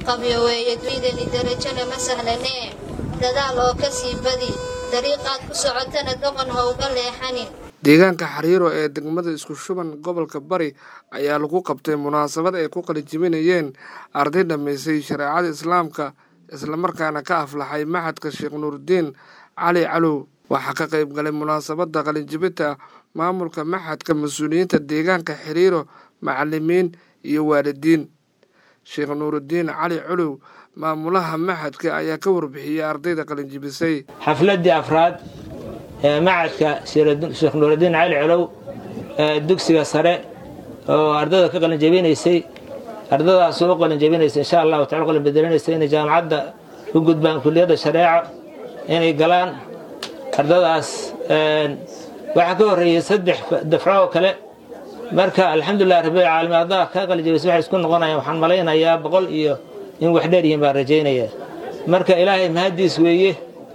qabyoweeye dunidani darajana ma sahlanee dadaal oo ka sii badi dariiqaad ku socotana doqon ha uga leexanin deegaanka xariiro ee degmada isku shuban gobolka bari ayaa lagu qabtay munaasabad ay ku qalijibinayeen arday dhammaysay shareecada islaamka islamarkaana ka aflaxay maxadka sheekh nuurudiin cali calow waxaa ka qayb galay munaasabadda qalinjibinta maamulka maxadka mas-uuliyiinta deegaanka xiriiro macalimiin iyo waalidiin sheekh nuurudiin cali calow maamulaha maxadka ayaa ka warbixiyey ardayda qalinjibisay xafladdii afraad ee macadka sheekh nuurudiin cali colow ee dugsiga sare oo ardayda ka qalinjabinaysay ardadaas oo qalinjabinaysa insha allahu tacala qalin bedelinaysa inay jaamacadda u gudbaan kuliyadda shareeco inay galaan ardadaas waxaa ka horreeyey saddex dafco oo kale marka alxamdulilah rabbilcaalamiin ardaha ka qalinjabaysa waxay isku noqonayaan waxaan malaynayaa boqol iyo in wax dheer yihiin baan rajaynayaa marka ilaahay mahaddiis weeye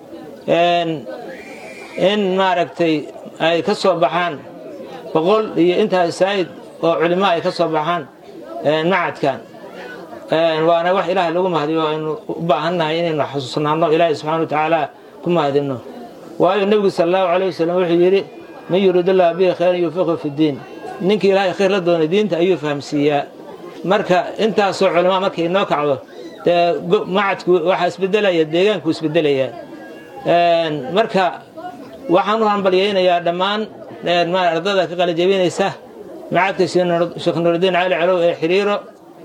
in maaragtay ay ka soo baxaan boqol iyo intaas saa'id oo culimo ay ka soo baxaan macadkan waana wax ilaahay lagu mahadiyo aynu u baahannahay inaynu xusuusnaanno ilaahay subxana wa tacaala ku mahadinno waayo nebigu sala allahu calay wasalam wuxuu yidhi man yuriidullah bihi khayran yufiqhu fi ddiin ninkii ilaahay khayr la doonay diinta ayuu fahamsiiyaa marka intaasoo culimo markay inoo kacdo dee macadku waxaa isbedelaya deegaanku isbedelaya marka waxaan u hambalyaynayaa dhammaan ardada ka qalijabinaysa macadka sheekh nuurudiin cali calow ee xiriiro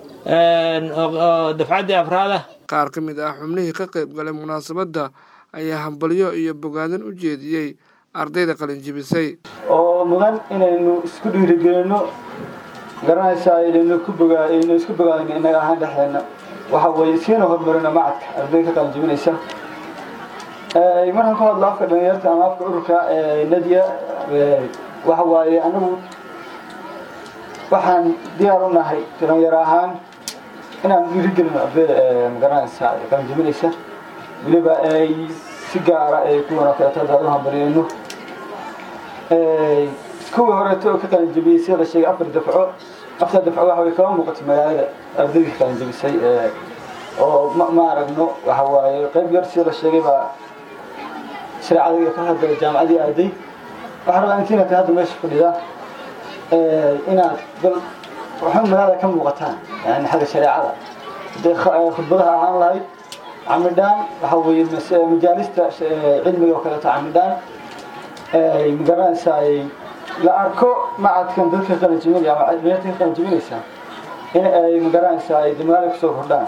oo dafcaddii afraada qaar ka mid ah xubnihii ka qayb galay munaasabadda ayaa hambalyo iyo bogaadin u jeediyey ardayda qalinjibisay oo mudan inaynu isku dhiirigelinno garanaysaa inaynu ku bogaaynu isku bogaadino innaga ahaan dhexdeenna waxa weeye siina horumarino macadka ardayda ka qalinjibinaysa markaan ku hadlo afka dhalinyarta ama afka ururka nadia waxa waaye anagu waxaan diyaar u nahay dhalinyaro ahaan inaan dhiirigelino ardayda magaranaysa qalinjibinaysa weliba ay si gaara ay kuwan oo kaleeto haddaad u hambaliyeyno kuwii horeeto oo ka qalinjabiyey sida la sheegay afar dafco afar dafco waxa way kama muuqato magaalada ardaydii ka qalinjabisay oo ma aragno waxa waaye qayb yar sida la sheegay baa shareecada ka hadla jaamacadii aaday waxaa rabaa intiina ka hadda meesha fadhida inaad bal waxun magaalada ka muuqataan yani xagga shareecada hadday khudbadaha ahaan lahayd camidhaan waxa weeye majaalista cilmiga oo kaleeto camidhaan magaranaysaa la arko macadkan dadka qalinjibinaya ama dhalinyarta ka qalinjibinaysa in ay magaranaysaa ay magaalada kusoo kordhaan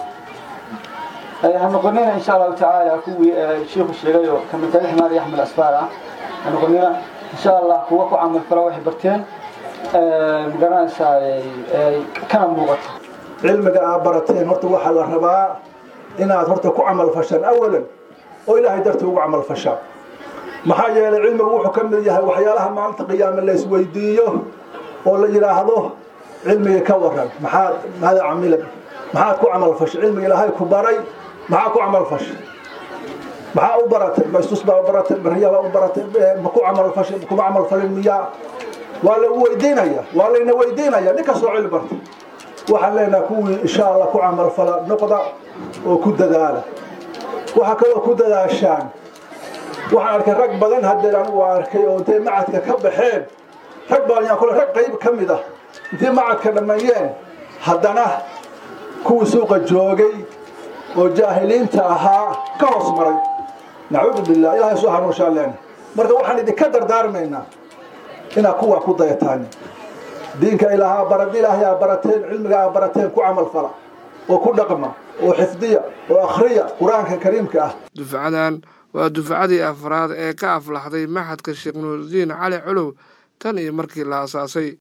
ha noqonina insha allahu tacaala kuwii shiiku sheegay oo kamidtali ximaar iyo axmed asfaar ah ha noqonina insha allah kuwa ku camal fala waxay barteen magaranaysaa kana muuqato cilmiga aad barateen horta waxaa la rabaa inaad horta ku camal fashaan awalan oo ilaahay dartii ugu camal fashaan maxaa yeelay cilmigu wuxuu ka mid yahay waxyaalaha maalinta qiyaame la isweydiiyo oo la yidhaahdo cilmiga ka waran maxaad maada camila maxaad ku camal fashay cilmiga ilaahay ku baray maxaa ku camal fashay maxaa u baratay maystus baa u baratay bariyabaa u baratay ma ku camal fashay kuma camal falin miyaa waa la weydiinaya waa layna weydiinaya nin kastoo cilmi bartay waxaan leenahay kuwii insha allah ku camal fala noqda oo ku dadaala waxaa kaloo ku dadaashaan waxaan arkay rag badan haddeen anigu arkay oo intay macadka ka baxeen rag badan yaan kule rag qayb ka mid ah intay macadka dhammeeyeen haddana kuwii suuqa joogay oo jaahiliinta ahaa ka hoos maray nacuudu billah ilahay soo hanuushaan leena marka waxaan idinka dardaarmaynaa inaad kuwaa ku dayataan diinka ilaahaa barad ilaahay aa barateen cilmiga aa barateen ku camal fala oo ku dhaqma oo xifdiya oo akhriya qur-aanka kariimka ah dufcadan waa dufcadii afraad ee ka aflaxday maxadka sheekh nuurudiin cali colow tan iyo markii la asaasay